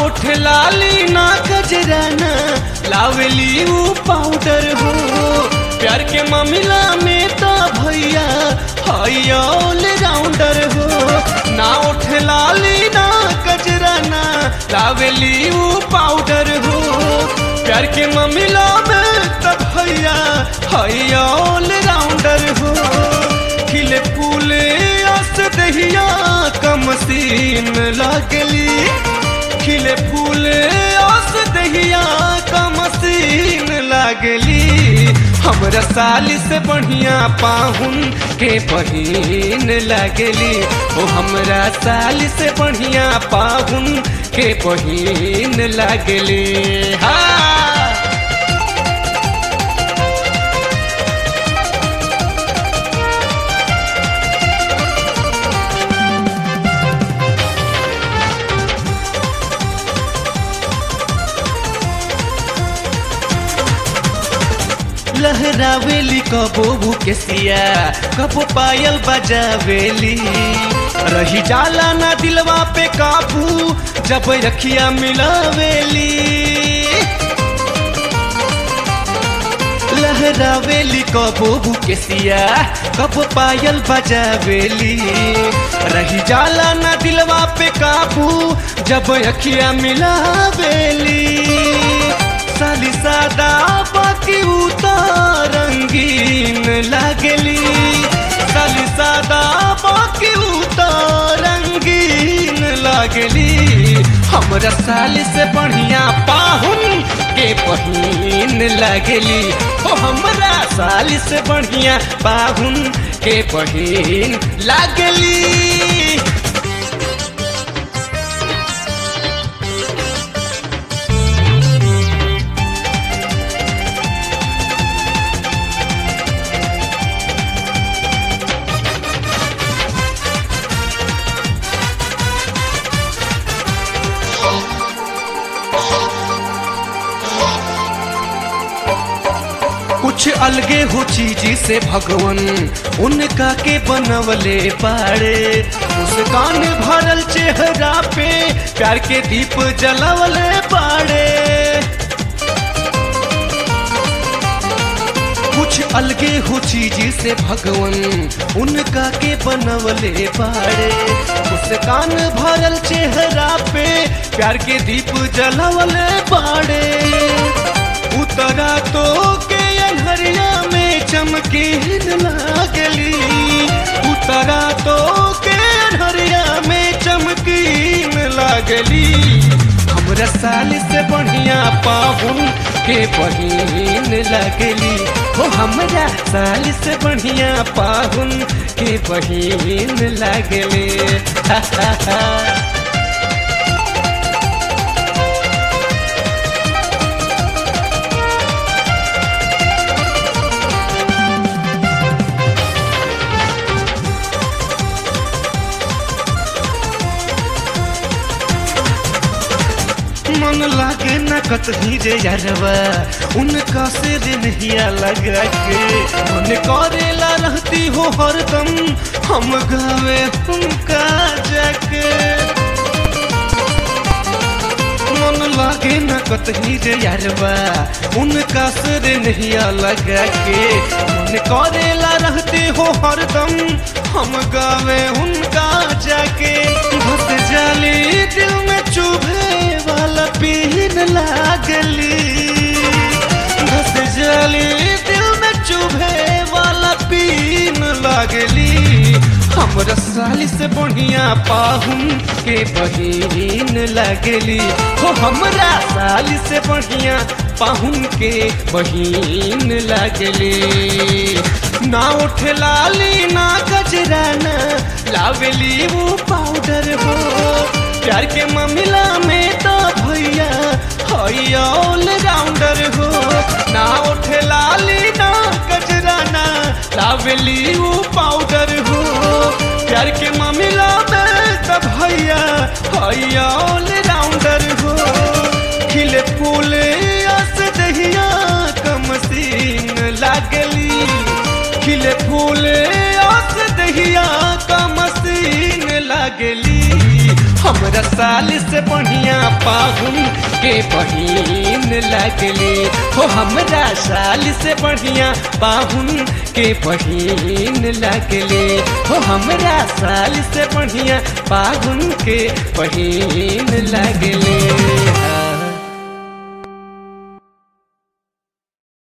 उठ लाली ना गजराना लावेली ऊ पाउडर हो प्यार के मामला में तो भैया हाई ऑल राउंडर हो ना उठ लाली ना गजराना लावेली ऊ पाउडर हो प्यार के मामला में तो भैया हाई ऑल राउंडर हो खिले फूले आस दहिया कम सीन लागली खिले फूले आस दहिया कम सीन लागली हमरा साली से बढ़िया पाहुन के बहिन लागली ओ हमरा साली से बढ़िया पाहुन के बहिन लागली हाँ लहरावेली कबो भूकेसिया कबो पायल बजावेली रही जाला ना दिलवा पे काबू जब रखिया मिलावेली लहरावेली कबो भूकेसिया कबो पायल बजावेली रही जाला ना दिलवा पे काबू जब अखिया मिलावेली साली सादा बाकी उतार रंगीन लागली साली सादा बाकी उतार रंगीन लागली हमरा साली से बढ़िया पाहुन के बहिन लागली ओ हमरा साली से बढ़िया पाहुन के बहिन लागली कुछ अलगे हो चीज से भगवन उनका के बनवले पाड़े मुस्कान भरल चेहरा पे प्यार के दीप जलवले पाड़े कुछ अलगे हो चीज से भगवन उनका के बनवले पाड़े मुस्कान भरल चेहरा पे प्यार के दीप जलवले पाड़े उतरा तो के अनहरिया में चमकीन लागली उतरा तो के अनहरिया में चमकीन लागली हमरा साल से बढ़िया पाहुन के बहिन लगली हो हमरा साल से बढ़िया पाहुन के बहिन लगली हा हा हा मन लागे न कतही जे यारवा उनका से दिनहिया लगा के मन करेला रहती हो हरदम हम गावे उनका जाके मन लागे न कतही जे यारवा उनका से दिनहिया लगा के मन करेला रहती हो हरदम हम गावे उनका जाके घस जाली दिल में चुभे वाला पीन लागली घस जाली दिल में चुभे वाला पीन लागली हमरा साली से बढ़िया पाहुन के बहिन लगली हो हमरा साली से बढ़िया पाहुन के बहिन लगली ना उठ लाली ना गजराना लावेली वो पाउडर हो प्यार के मामला में तो भैया हई ऑल राउंडर हो ना उठ लाली ना गजराना लावेली वो पाउडर हो प्यार के मामला में तो भैया हई ऑल राउंडर हो खिले फूले आस दहिया कम सीन लागली खिले फूले आस दहिया का मसीन लागली हमरा साल से बढ़िया पाहुन के बहिन लगले हो हमरा साल से बढ़िया पाहुन के बहिन लगले हो हमरा साल से बढ़िया पाहुन के बहिन लगले